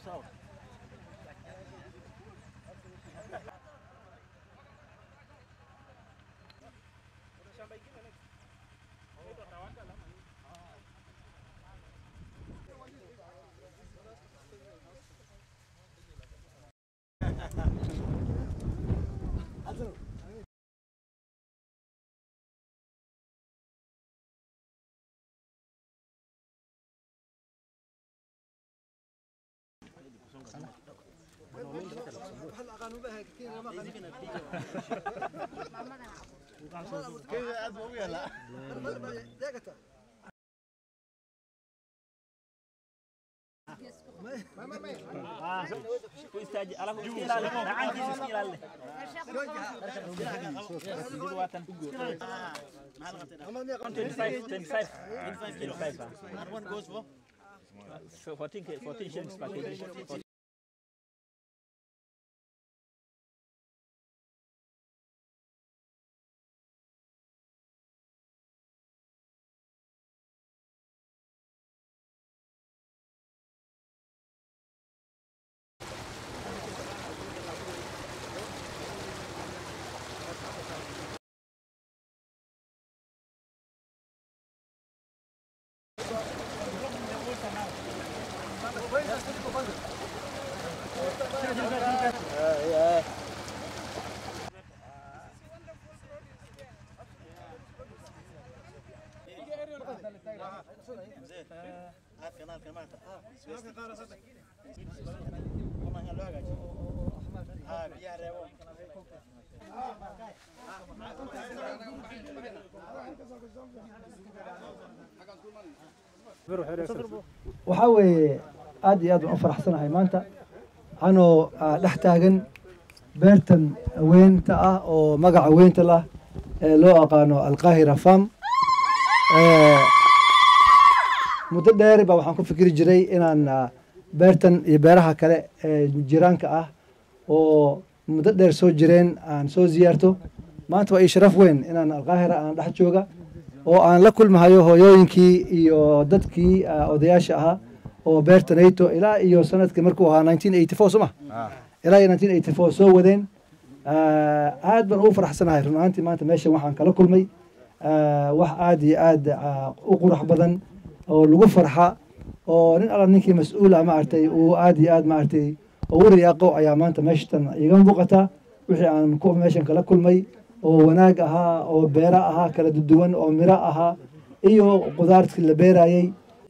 Ku istaaji alafu iska ilaali gacantiisa iska ilaali Waatan. 25 25 25 ah. One goes for 14 k- 14 shillings per kg. waxaa weeye aad iyo aad baan u faraxsanahay maanta anoo ah, dhex taagan beertan weynta ah oo magaca weynta lah ee loo aqaano alqaahira farm Eh, muddo dheer baa waxaan ku fikiri jiray inaan ah, beertan iyo beeraha kale ee jiraanka ah oo muddo dheer soo jireen aan soo ziyaarto maanta waa ii sharaf weyn inaan alqaahira aan dhex jooga oo aan la kulmahayo hooyooyinkii iyo dadkii ah, odayaasha ahaa oo beerta nato ilaa iyo sanadkii markuu ahaa 1984 soo ma ilaa iyo 1984 soo wadeen Ah, aad baan ugu faraxsanahay run ahaantii maanta meeshan waxaan kala kulmay ah, wax aad iyo aad ah, u qurux badan oo lagu farxa oo nin alla ninkii mas-uula maaragtay uu aad iyo aad maaragtay ugu riyaaqo ayaa maanta meeshatan iga muuqata wixii aan ku meeshan kala kulmay oo wanaag ahaa oo beera ahaa kala duwan oo miro ahaa iyo qudaartii la beerayey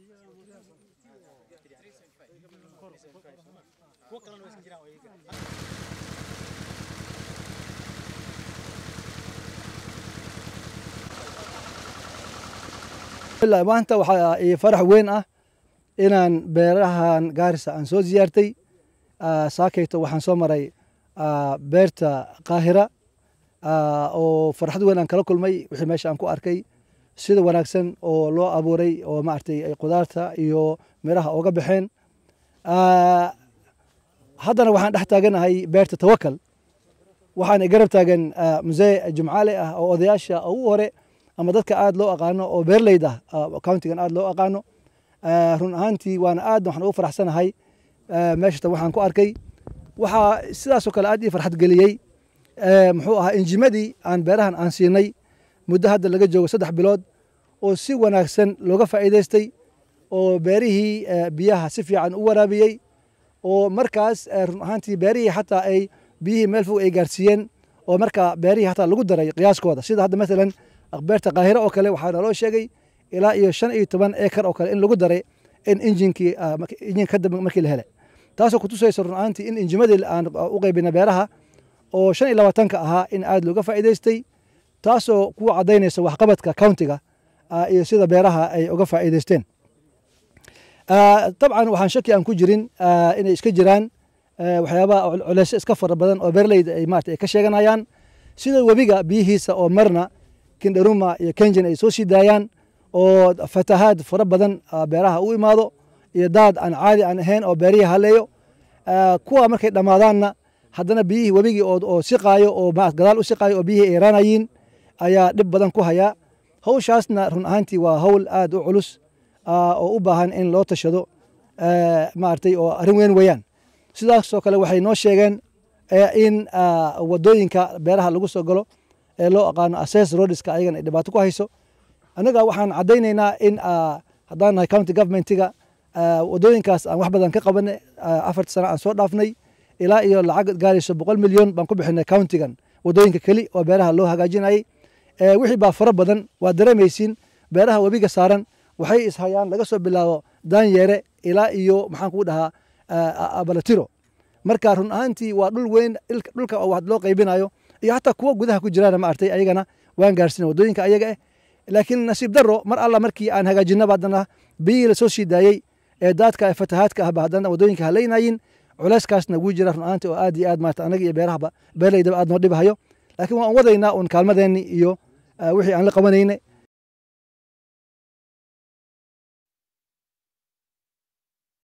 ilaa maanta waxaa ii farax weyn ah inaan beerahan gaarisa aan soo ziyaartay Ah, saakayto waxaan soo maray ah, beerta qaahira ah, oo farxad weyn aan kala kulmay wixii meesha aan ku arkay sida wanaagsan oo loo abuuray oo maaragtay ay qudaarta iyo miraha ooga baxeen Ah, haddana waxaan dhex taaganahay beerta tawakal waxaan garab taagan ah, musee jumcaale ah oo odayaasha ugu hore ama dadka aad loo aqaano oo beerleyda ah countigan aad loo aqaano Ah, run ahaantii waana aad waxaan ugu faraxsanahay Ah, meeshatan waxaan ku arkay waxaa sidaasoo kale aad ii farxad geliyey Eh, muxuu ahaa injimadii aan beerahan aan siinay muddo hadda laga joogo saddex bilood oo si wanaagsan looga faa'iidaystay oo beerihii eh, biyaha si fiican u waraabiyey oo markaas eh, run ahaantii beerihii xataa ay biyihii meel fog ay gaarsiiyeen oo markaa beerihii xataa lagu daray qiyaaskooda sida hadda maalan beerta qaahiro oo kale waxaa naloo sheegay ilaa iyo shan iyo toban ekar oo kale in lagu daray in injinkii ah, mark- injin kadib markii la helay taasoo kutusaysa run ahaantii in injimadii aan u qaybina beeraha oo shan iyo labaatanka ahaa in aad looga faa'iidaystay taasoo ku caddaynaysa waxqabadka countiga ah, iyo sida beeraha ay uga faa'iidaysteen Ah, dabcan waxaan shaki aan ku jirin ah, inay iska jiraan ah, waxyaabaha cul- culeysyo iska fara badan oo beerleyda ay maarata ay ka sheeganayaan sida webiga biyihiisa oo marna kindaruma iyo kenjan ay soo sii daayaan oo fatahaad fara badan ah, beeraha u imaado iyo daad aan caadi aan ahayn oo beerihii haleeyo Ah, kuwa markay dhammaadaanna haddana biyihii webigii oo oo siqaayo oo ma- gadaal u siqaayo oo biyihii ay yaraanayiin ayaa dhib badan ku haya hawshaasna run ahaantii waa hawl aad u culus ah, oo u baahan in loo tashado maaragtay oo arrin weyn weeyaan sidaasoo kale waxay noo sheegeen in wadooyinka beeraha lagu soo galo ee loo aqaano assess roadska ayagana ay dhibaato ku hayso annaga waxaan caddaynaynaa in haddaan nahay county governmentiga wadooyinkaas aan wax badan ka qabanay afarta sano aan soo dhaafnay ilaa iyo lacag gaarayso boqol milyan baan ku bixinay countigan wadooyinka keli oo beeraha loo hagaajinayay wixii baa fara badan waa dareemaysiin beeraha webiga saaran waxay ishayaan laga soo bilaabo daanyeere ilaa iyo maxaan kugu dhahaa abalatiro marka run ahaantii waa dhul weyn dhulka oo wax loo qaybinayo iyo xataa kuwa gudaha ku jiraan ma artay ayagana waan gaarsiina wadooyinka ayaga eh laakiin nasiib daro mar alla markii aan hagaajinaba haddana biyihii lasoo sii daayey ee daadka fatahaadka ahba haddana wadooyinka halaynayin culeyskaasna wuu jira run ahaantii oo aad iyo aad maarata anaga iyo beerahaba beerlaydaba aad noo dhibahayo laakiin waan wadaynaa uun kaalmadeenni iyo wixii aan la qabanayne